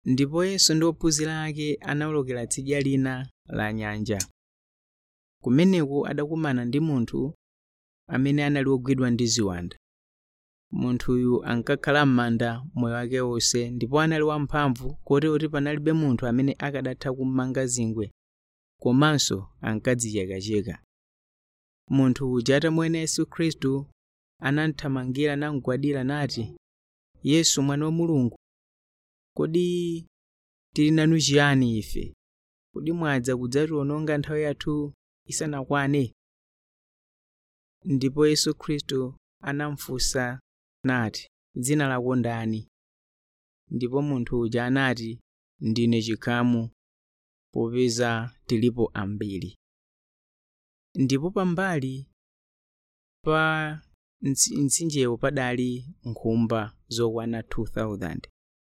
ndipo yesu ndi ophunzira ake anawolokera tsidya lina la nyanja kumeneko adakumana ndi munthu amene anali wogwidwa ndi ziwanda munthuyu ankakhala m'manda moyo wake wonse ndipo anali wamphamvu kotero kuti panalibe munthu amene akadatha kummanga zingwe komanso ankadzichekacheka munthu uja atamuona yesu khristu anamthamangira namugwadira nati yesu mwana wa mulungu kodi tili nanu chiyani ife kodi mwadza kudzatiwononga nthawi yathu isanakwane ndipo yesu khristu anamufunsa nati dzina lako ndani ndipo munthu uja anati ndine chikhamu popeza tilipo ambiri ndipo pambali pa mtsinjewo padali nkhumba zokwana 2000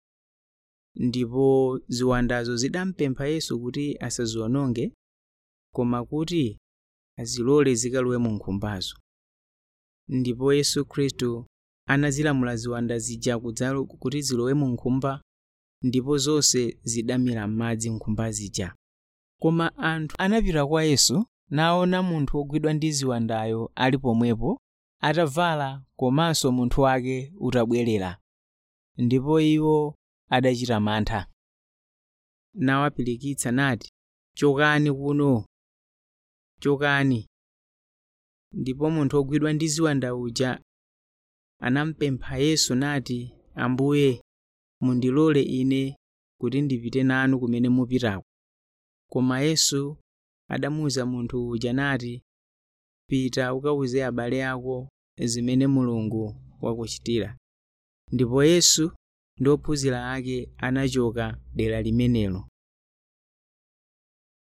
ndipo ziwandazo zidampempha yesu kuti asaziwononge koma kuti azilole zikalowe mu nkhumbazo ndipo yesu khristu anazilamula ziwanda zija kudzalo kuti zilowe mu nkhumba ndipo zonse zidamira m'madzi nkhumba zija koma anthu anapita kwa yesu naona munthu wogwidwa ndi ziwandayo ali pomwepo atavala komanso munthu wake utabwerera ndipo iwo adachita mantha nawapirikitsa nati chokani kuno chokani ndipo munthu wogwidwa ndi ziwanda uja anampempha yesu nati ambuye mundilole ine kuti ndipite nanu kumene mupitako koma yesu adamuwuza munthu uja nati pita ukawuze abale ako zimene mulungu wakuchitira ndipo yesu ndi ophunzira ake anachoka dera limenelo